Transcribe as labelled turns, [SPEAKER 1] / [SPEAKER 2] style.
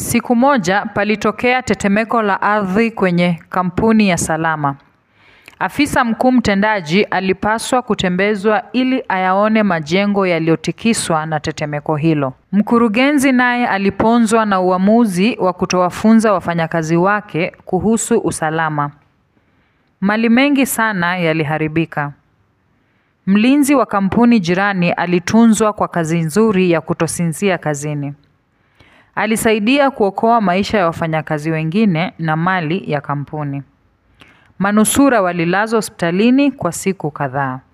[SPEAKER 1] Siku moja palitokea tetemeko la ardhi kwenye kampuni ya Salama. Afisa mkuu mtendaji alipaswa kutembezwa ili ayaone majengo yaliyotikiswa na tetemeko hilo. Mkurugenzi naye aliponzwa na uamuzi wa kutowafunza wafanyakazi wake kuhusu usalama. Mali mengi sana yaliharibika. Mlinzi wa kampuni jirani alitunzwa kwa kazi nzuri ya kutosinzia kazini. Alisaidia kuokoa maisha ya wafanyakazi wengine na mali ya kampuni. Manusura walilazwa hospitalini kwa siku kadhaa.